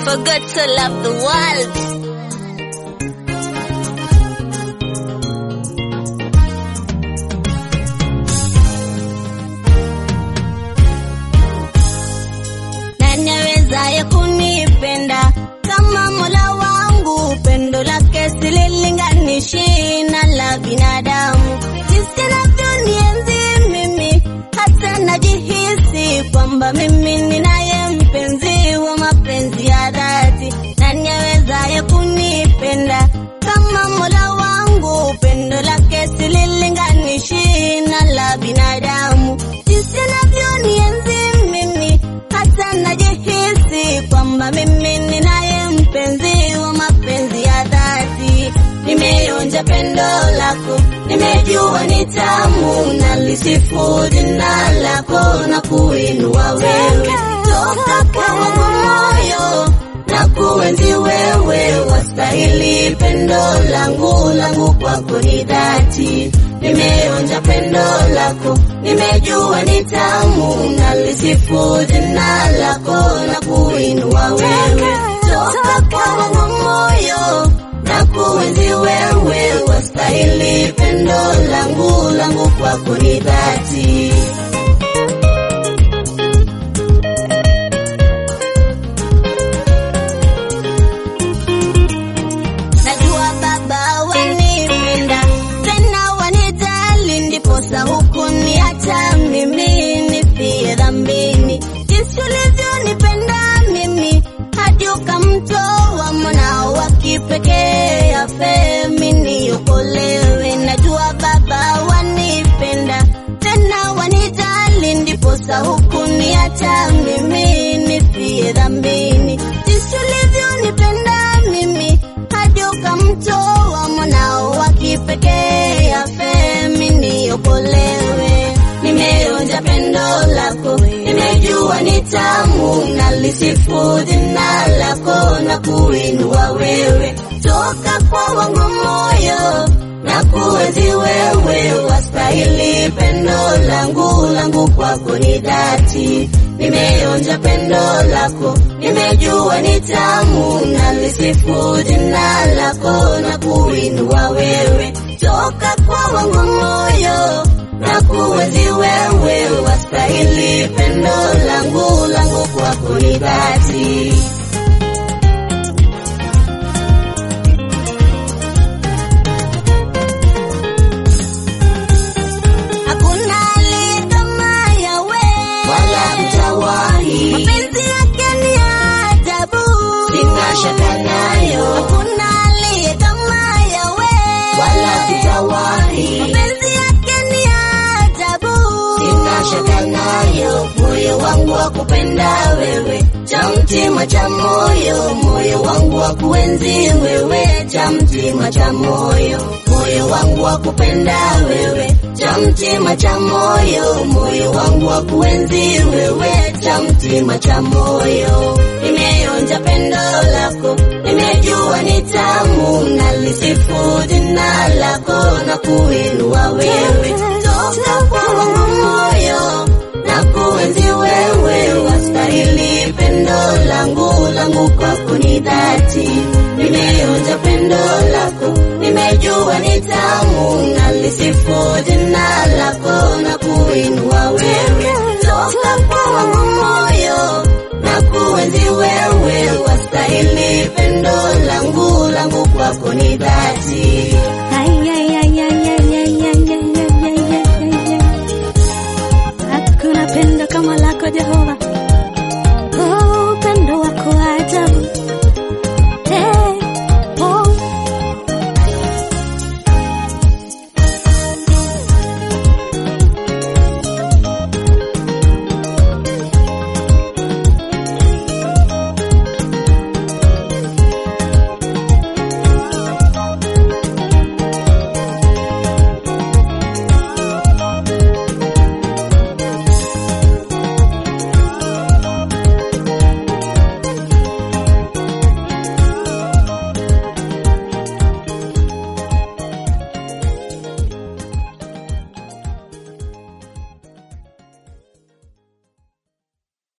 forgot to love the world. Nani awezaye kunipenda kama Mola wangu? Pendo lake sililinganishi na la binadamu. Jinsi navyonienzi mimi, hata najihisi kwamba mimi ninaye mpenzi wa mapenzi ya dhati. Nani awezaye kunipenda kama Mola wangu? Pendo lake sililinganishi na la binadamu. Jinsi navyonienzi mimi, hata najihisi kwamba mimi ninaye mpenzi wa mapenzi ya dhati. Nimeonja pendo lako, nimejua ni tamu, nalisifu jina lako na kuinua wewe toka kwa wangu moyo na kuenzi wewe, wastahili pendo langu, langu kwako ni dhati. Nimeonja pendo lako, nimejua ni tamu, nalisifu jina lako na kuinua wewe toka kwa wangu moyo na kuenzi wewe, wastahili pendo langu, langu kwako ni dhati. Najua Baba wanipenda tena wanijali, ndiposa hukuniacha mimi nifie dhambini. Jinsi ulivyonipenda mimi hadi ukamtoa mwanao wa kipekee afe mimi niokolewe. Najua Baba wanipenda tena wanijali, ndiposa hukuniacha mimi nifie dhambini. Jinsi ulivyonipenda mimi hadi ukamtoa mwanao wa kipekee afe mimi niokolewe. Nimeonja pendo lako, nimejua ni tamu, nalisifu jina lako na kuinua wewe toka kwa wangu moyo na kuenzi wewe, wastahili pendo langu, langu kwako ni dhati. Nimeonja pendo lako, nimejua ni tamu, nalisifu jina lako na kuinua wewe toka kwa wangu moyo na kuenzi wewe, wastahili pendo langu, langu kwako ni dhati. Hakuna aliye kama Yawe, wala mtawahi, mapenzi yake ni ya ajabu, sina shaka nayo, Hakuna aliye kama Yawe, wala tutawahi, mapenzi yake ni ya ajabu, sina shaka nayo, moyo wangu wa kupenda wewe, cha mtima cha moyo, moyo wangu wa kuenzi wewe, cha mtima cha moyo, moyo wangu wa kupenda wewe, cha mtima cha moyo, moyo wangu wa kuenzi wewe, cha mtima cha moyo. Nimeonja pendo lako, nimejua ni tamu, nalisifu jina lako na kuinua wewe toka kwa wangu moyo na kuenzi wewe, wastahili pendo langu, langu kwako ni dhati. Nimeonja pendo lako, nimejua ni tamu, nalisifu jina lako na kuinua wewe toka kwa wangu moyo na kuenzi wewe, wastahili pendo langu, langu kwako ni dhati.